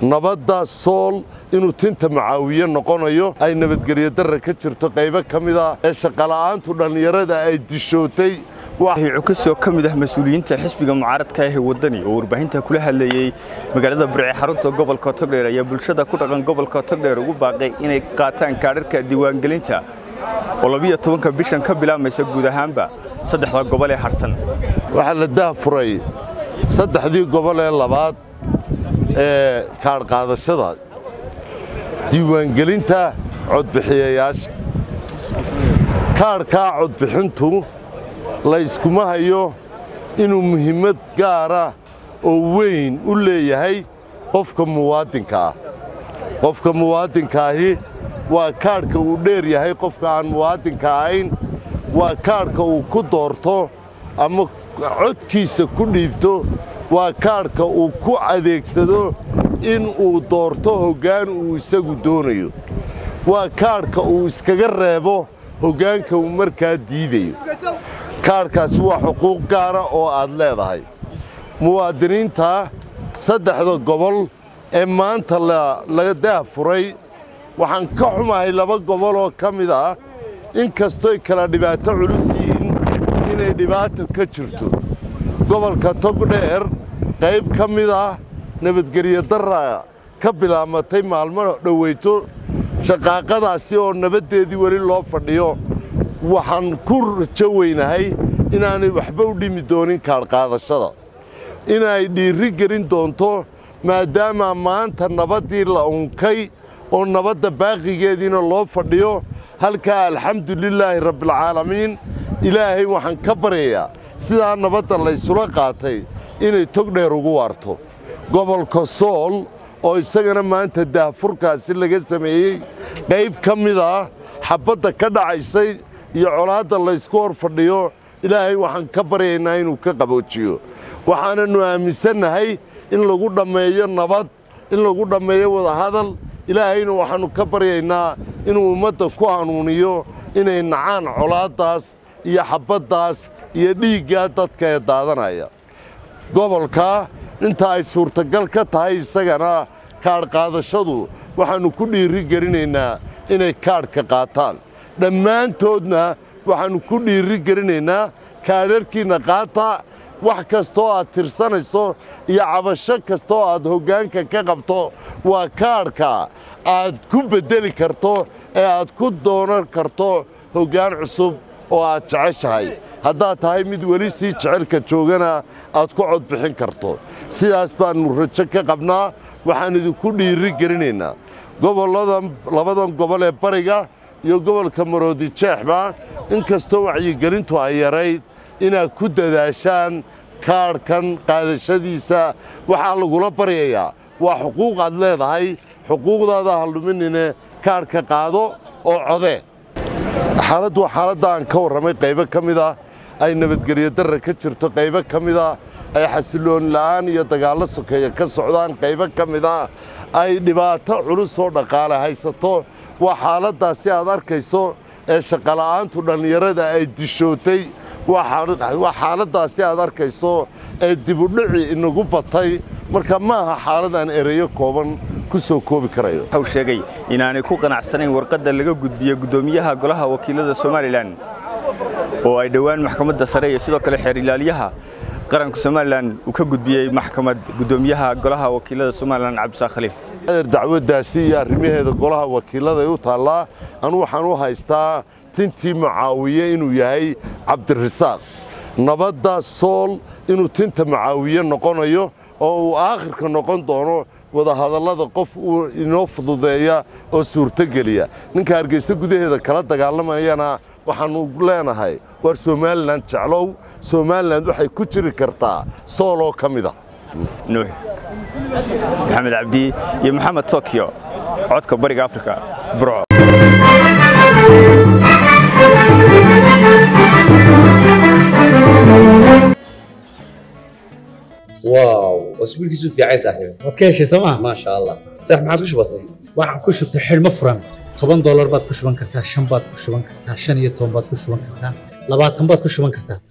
nabadda sool inuu tinta macaawiye noqonayo ay nabadgelyo darra ka jirto qaybo ka mid ah ee shaqola'aantu dhallinyarada ay dishootay cukasoo ka mid ah mas-uuliyiinta xisbiga mucaaradka ah ee waddani oo warbaahinta kula hadlayey magaalada burce xarunta gobolka togdheer ayaa bulshada ku dhaqan gobolka togdheer ugu baaqay inay qaataan kaadharka diiwaangelinta oo labiyo tobanka bishan ka bilaabmaysa guud ahaanba saddexda gobol ee harsan waxaa la dahfuray saddexdii gobol ee labaad ee kaadhqaadashada diiwaangelinta codbixiyayaasha kaadhkaa codbixintu layskuma hayo inuu muhiimad gaara oo weyn u leeyahay qofka muwaadinka ah qofka muwaadinkaahi waa kaadhka uu dheer yahay qofka aan muwaadinka ahayn waa kaadhka uu ku doorto ama codkiisa ku dhiibto waa kaadhka uu ku adeegsado in uu doorto hoggaan uu isagu doonayo waa kaadhka uu iskaga reebo hoggaanka uu markaa diidayo kaadhkaasi waa xuquuq gaara oo aad leedahay muwaadiniinta saddexda gobol ee maanta laga daahfuray waxaan ka xumahay laba gobol oo ka mid ah in kastoy kala dhibaato culus yihiin inay dhibaato ka jirto gobolka togdheer qayb ka mid ah nabadgelyo darra ka bilaamatay maalmo dhoweyto shaqaaqadaasi oo nabaddeedii weli loo fadhiyo waxaan ku rajo weynahay inaanay waxba u dhimi doonin kaadhqaadashada inay dhiirri gelin doonto maadaama maanta nabaddii la unkay oo nabadda baaqigeediina loo fadhiyo halkaa alxamdulilaahi rabbialcaalamiin ilaahay waxaan ka baryayaa sidaa nabadda laysula qaatay inay togdheer ugu waarto gobolka sool oo isagana maanta daahfurkaasi laga sameeyey qayb ka mid ah xabbadda ka dhacaysay iyo colaadda laysku hor fadhiyo ilaahay waxaan ka baryaynaa inuu ka qaboojiyo waxaananu aaminsannahay in lagu dhammeeyo nabad in lagu dhammeeyo wadahadal ilaahayna waxaannu ka baryaynaa inuu ummadda ku hanuuniyo inay nacaan colaaddaas iyo xabbaddaas iyo dhiiggaa dadka ee daadanaya gobolka inta ay suurtagal ka tahay isagana kaadhqaadashadu waxaannu ku dhiirri gelinaynaa inay kaadhka qaataan dhammaantoodna waxaannu ku dhiirri gelinaynaa kaadharkiinna qaata wax kastoo aad tirsanayso iyo cabasho kastoo aad hoggaanka ka qabto waa kaadhka aad ku beddeli karto ee aad ku doonan karto hoggaan cusub oo aad jeceshahay haddaad tahay mid weli sii jecelka joogana aad ku codbixin karto sidaas baannu rajo ka qabnaa waxaan idinku dhiirri gelinaynaa gobolladan labadan gobol ee bariga iyo gobolka maroodijeexba in kastoo wacyigelintu ay yarayd inaad ku dadaashaan kaadhkan qaadashadiisa waxaa lagula baryayaa waa xuquuq aad leedahay xuquuqdaada halluminine kaadhka qaado oo codee xaaladdu waa xaaladda aan ka warramay qaybo ka mid ah ay nabadgelyo darra ka jirto qaybo ka mid ah ay xasiloon la'aan iyo dagaallo sokeeya ka socdaan qaybo ka mid ah ay dhibaato culus oo dhaqaale haysato waa xaaladdaasi aad arkayso ee shaqola'aantu dhallinyarada ay dishootay waa xaaladdaasi aad arkayso ee dibudhici inagu batay marka ma aha xaalad aan ereyo kooban ku soo koobi karayo wuxuu sheegay inaanay ku qanacsanayn warqadda laga gudbiye guddoomiyaha golaha wakiilada somalilan oo ay dhowaan maxkamadda sare iyo sidoo kale xeer ilaaliyaha qaranka somalilan uu ka gudbiyey maxkamad guddoomiyaha golaha wakiilada somalilan cabdisaaq khaliif dacwaddaasi iyo arrimaheeda golaha wakiillada u taallaa anu waxaan u haystaa tintii macaawiye inuu yahay cabdirasaaq nabadda sool inuu tinta macaawiye noqonayo oo uu aakhirka noqon doono wadahadallada qof uu inoo fududeeya oo suurtogeliya ninka hargeysa gudaheeda kala dagaalamayana waxaannu leenahay waar somalilan jeclow somalilan waxay ku jiri kartaa sooloo ka mid a nuux maxamed cabdi iyo maxamed tokyo codka bariga afrika burco واو اسبوعك في عايز صاحبي waad ka heshay sooma ما شاء الله صح ما عاد وش بصير waxaan ku shubtay xidhmo furan toban doolar baad ku shuban kartaa shan baad ku shuban kartaa shan iyo toban baad ku shuban kartaa labaatan baad ku shuban kartaa